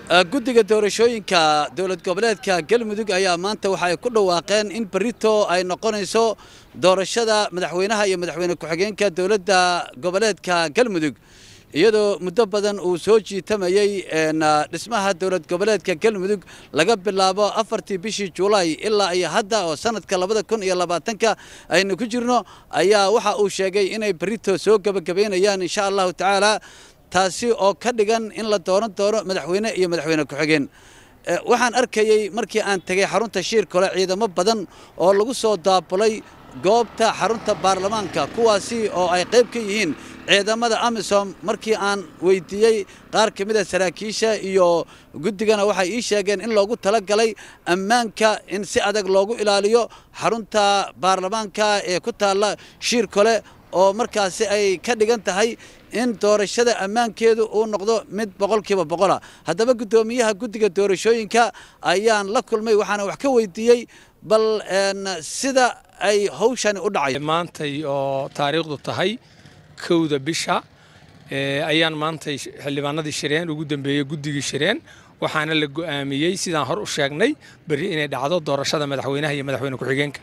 guddiga doorashooyinka dowlad goboleedka galmudug ayaa maanta waxa ay ku dhawaaqeen in berito ay noqonayso doorashada madaxweynaha iyo madaxweyne ku-xigeenka dowladda goboleedka galmudug iyadoo muddo badan uu soo jiitamayey dhismaha dowlad goboleedka galmudug laga bilaabo afartii bishii juulaay ilaa iyo hadda oo sanadka labada kun iyo labaatanka aynu ku jirno ayaa waxa uu sheegay inay berito soo gebagabaynayaan insha allahu tacaala taasi oo ka dhigan in la dooran doono madaxweyne iyo madaxweyne ku-xigeen waxaan arkayey markii aan tegey xarunta shiirkole ciidamo badan oo lagu soo daabulay goobta xarunta baarlamaanka kuwaasi oo ay qayb ka yihiin ciidamada amisom markii aan weydiiyey qaar ka mida saraakiisha iyo guddigana waxay ii sheegeen in loogu talagalay ammaanka in si adag loogu ilaaliyo xarunta baarlamaanka ee ku taalla shiirkole oo markaasi ay ka dhigan tahay in doorashada ammaankeedu uu noqdo mid boqolkiiba boqola haddaba guddoomiyaha guddiga doorashooyinka ayaan la kulmay waxaana wax ka weydiiyey bal sida ay hawshani u dhacay maantay oo taariikhdu tahay kowda bisha ayaan maantay xildhibaanadii shireen ugu dambeeyey guddigii shireen waxaana la go'aamiyey sidaan hor u sheegnay berri inay dhacdo doorashada madaxweynaha iyo madaxweyne ku-xigeenka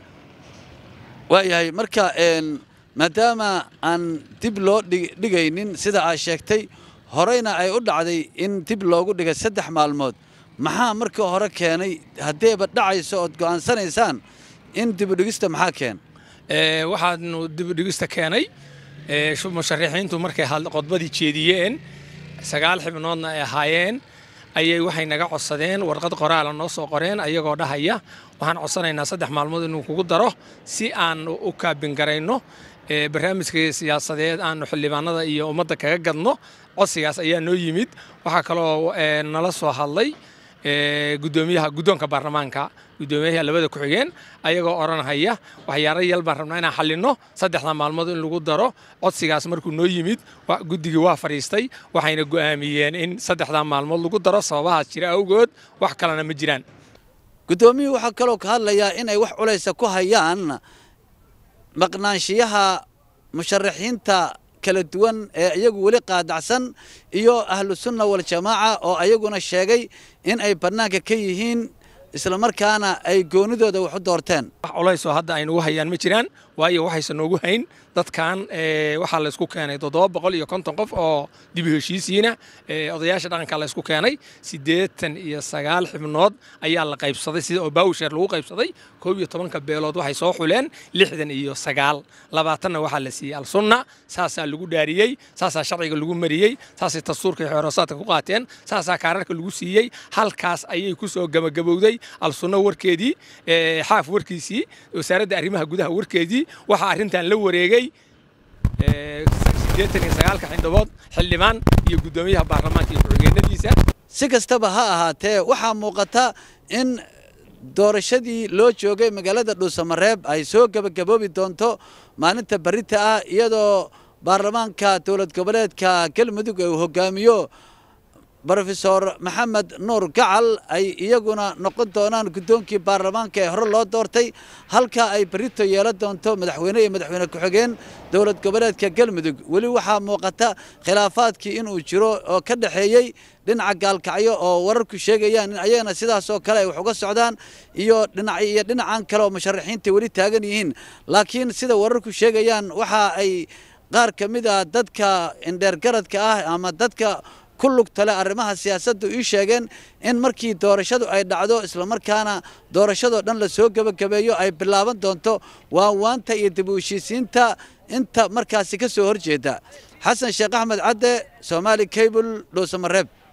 waayahay marka maadaama aan dib loo dhigaynin sida aad sheegtay horeyna ay u dhacday in dib loogu dhigay saddex maalmood maxaa markii hore keenay haddeeba dhacayso ood go'aansanaysaan in dibudhigista maxaa keen waxaanu dibudhigista keenay musharixiintu markay qodbadii jeediyeen sagaal xibnoodna ay ahaayeen ayay waxay naga codsadeen warqad qoraala noo soo qoreen ayagoo dhahaya waxaan codsanaynaa saddex maalmood inuu kugu daro si aan u kaabingarayno barnaamijka siyaasadeed aanu xildhibaanada iyo ummadda kaga gadno codsigaas ayaa noo yimid waxaa kaloo nala soo hadlay gudoomiyaha guddoonka baarlamaanka guddoomiyaha labada ku-xigeen ayagoo odhanhaya waxyaaro yal baan rabnaa inaan xallinno saddexda maalmood in lagu daro codsigaas markuu noo yimid guddigii waa fadhiistay waxayna go'aamiyeen in saddexdaa maalmood lagu daro sababahaas jira awgood wax kalena ma jiraan guddoomiyuhu waxaa kaloo ka hadlayaa inay wax culaysa ku hayaan maqnaanshiyaha musharaxiinta kala duwan ee iyagu weli qaadacsan iyo ahlu sunna waljamaaca oo ayaguna sheegay in ay bannaanka ka yihiin islamarkaana ay goonidooda wax u doorteen wax culaysoo hadda ay nagu hayaan ma jiraan waayo waxayse noogu hayn dadkan waxaa laysku keenay toddoba boqol iyo konton qof oo dib u heshiisiina odayaasha dhaqanka laysku keenay siddeetan iyo sagaal xibnood ayaa la qaybsaday sida oo baawsheer lagu qaybsaday koob iyo tobanka beelood waxay soo xuleen lixdan iyo sagaal labaatanna waxaa la siiyey alsunna saasaa lagu dhaariyey saasaa sharciga lagu mariyey saasay dastuurka iyo xeeroosaadka ku qaateen saasaa kaararka lagu siiyey halkaas ayay ku soo gabagabowday alsunno warkeedii xaaf warkiisii wasaaradda arrimaha gudaha warkeedii waxaa arrintan la wareegay siddeetan iyo sagaalka xildhibood xildhibaan iyo guddoomiyaha baarlamaanka iyo ku-xigeenadiisa si kastaba ha ahaatee waxaa muuqata in doorashadii loo joogay magaalada dhuusamareeb ay soo gebagaboobi doonto maalinta berita ah iyadoo baarlamaanka dowlad goboleedka galmudug uu hogaamiyo brofesor maxamed nuur gacal ay iyaguna noqon doonaan guddoonkii baarlamaanka ee hore loo doortay halka ay berito yeelan doonto madaxweyne iyo madaxweyne ku-xigeen dowlad goboleedka galmudug weli waxaa muuqata khilaafaadkii inuu jiro oo ka dhexeeyey dhinaca gaalkacyo oo wararku sheegayaan in ayagana sidaas oo kale ay wax uga socdaan iyo dhinac iyo dhinacan kale oo musharaxiinta weli taagan yihiin laakiin sida wararku sheegayaan waxa ay qaar ka mid a dadka indheergaradka ah ama dadka ku lugtale arrimaha siyaasaddu ii sheegeen in markii doorashadu ay dhacdo islamarkaana doorashadoo dhan la soo gebagabeeyo ay bilaaban doonto waanwaanta iyo dib u heshiisiinta inta markaasi ka soo horjeeda xasan sheekh axmed cadde soomaali cable dhuusamareeb